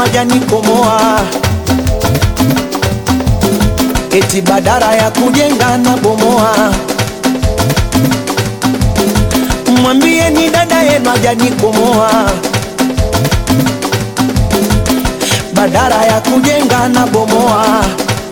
hajanikomoa, eti badara ya kujenga na bomoa. Mwambie ni dada yenu hajanikomoa, badara ya kujenga na bomoa.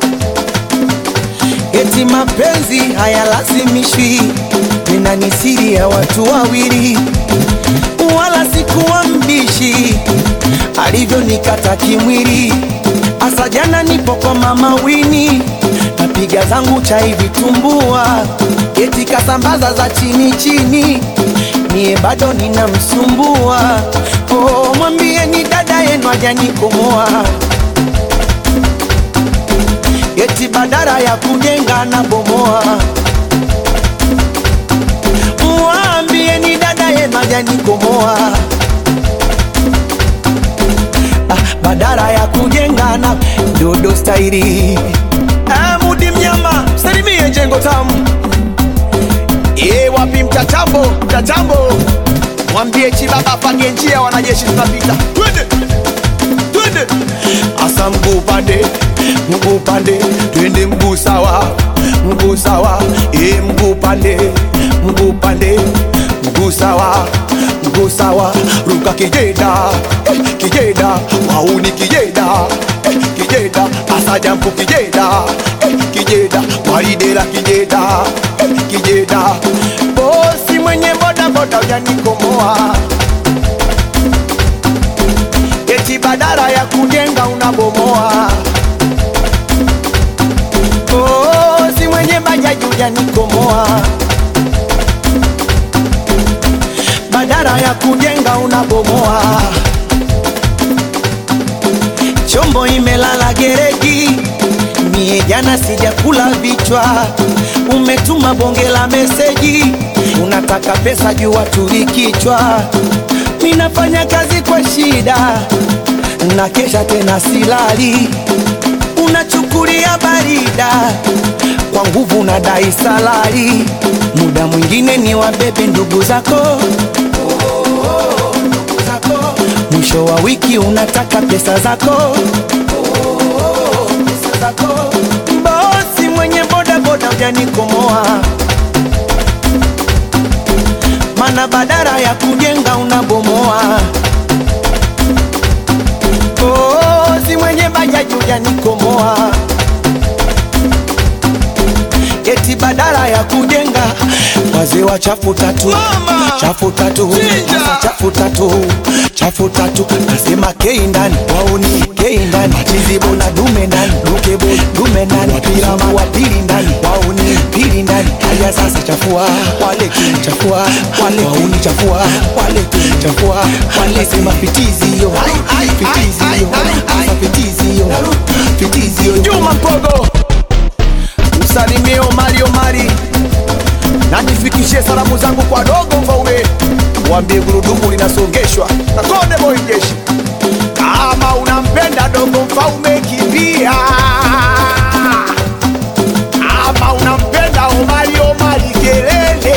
Eti mapenzi hayalazimishwi, nina ni siri ya watu wawili, wala sikuwa mbishi alivyonikata kimwili. Asa jana nipo kwa mama Wini, napiga zangu chai vitumbua, eti kasambaza za chini chini, mie bado ninamsumbua. Oh, mwambie ni dada yenu hajanikomoa eti badara ya kujenga na bomoa. Mwambie ni dada yenu hajanikomoa, ah, badara ya kujenga na dodo stairi. Ah, Mudi mnyama salimie jengo tamu Ye, wapi mtatambo mtatambo, mwambie Chibaba pange njia, wanajeshi tunapita, twende twende, asa mguu pande mguu pande, twende mguu sawa mguu sawa, e mguu pande mguu pande, mguu sawa mguu sawa, ruka kijeda eh, kijeda wauni kijeda eh, kijeda asa jampu kijeda eh, kijeda waridela kijeda eh, kijeda bosi mwenye boda boda ujanikomoa eti badala ya kujenga unabomoa. Oh, si mwenye bajaji ujanikomoa, badala ya kujenga unabomoa. Chombo imelala gereji, mie jana sijakula vichwa. Umetuma bonge la meseji, unataka pesa juu watuli kichwa. Minafanya kazi kwa shida, na kesha tena silali, unachukulia barida kwa nguvu na dai salari. Muda mwingine ni wabebe ndugu zako ndugu zako. Mwisho wa wiki unataka pesa zako pesa zako. Bosi mwenye boda boda ujanikomoa, mana badara ya kujenga unabomoa. Bosi mwenye bajaji ujanikomoa, eti badala ya kujenga wazee wa chafu tatu Mama! chafu tatu Chinja! Sasa chafu tatu chafu tatu nasema kei ndani wauni kei ndani chizibo na dume ndani dukebo dume ndani wapiramu wa pili ndani wauni pili ndani haya sasa chafua wale chafua wale wauni chafua wale chafua wale sema fitizi hiyo fitizi hiyo sasa fitizi hiyo fitizi hiyo Juma Mpogo, msalimie Omari Omari na nifikishie salamu zangu kwa dogo Mfaume, mwambie gurudumu linasongeshwa na Konde Boy Jeshi. Kama unampenda dogo Mfaume, kimbia. Kama unampenda Omari Omari, kelele.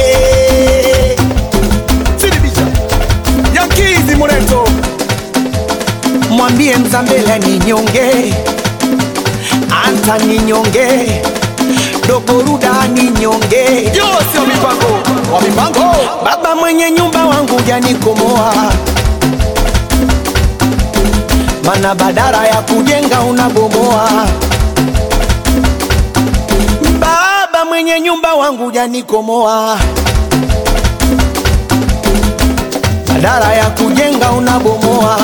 Sidibisha Yankizi Muleto mwambie Mzambela ni nyonge, anta ni nyonge, dogoruda ni nyonge, Yose wa mipango wa mipango baba mwenye nyumba wangu janikomoa, mana badara ya kujenga unabomoa. Baba mwenye nyumba wangu janikomoa, badara ya kujenga unabomoa.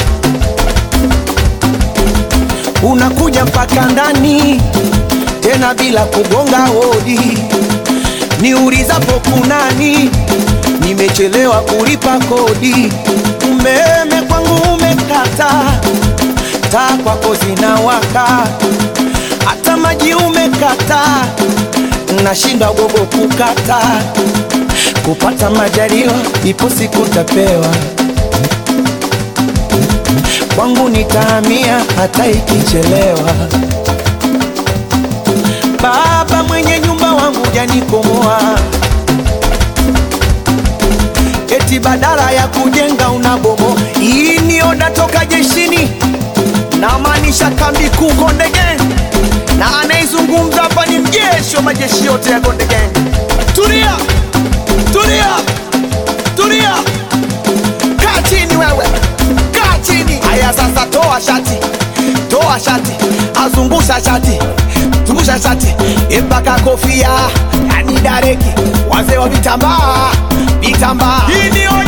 unakuja mpaka ndani tena bila kugonga hodi. Niulizapo kunani, nimechelewa kulipa kodi. Umeme kwangu umekata, taa kwako zinawaka, hata maji umekata, nashindwa gogo kukata. Kupata majaliwa, ipo siku tapewa kwangu nitahamia hata ikichelewa. Baba mwenye nyumba wangu janikomoa, eti badala ya kujenga unabomo. Hii ni oda toka jeshini, namaanisha kambi kuu Konde Gang, na anaizungumza hapa ni mjeshi wa majeshi yote ya Konde Gang. Tulia, tulia, tulia, kaa chini wewe, kaa chini. Haya sasa, toa shati, toa shati, azungusha shati, zungusha shati mpaka kofia, yani dareki, wazee wa vitambaa, vitambaa. Hii ni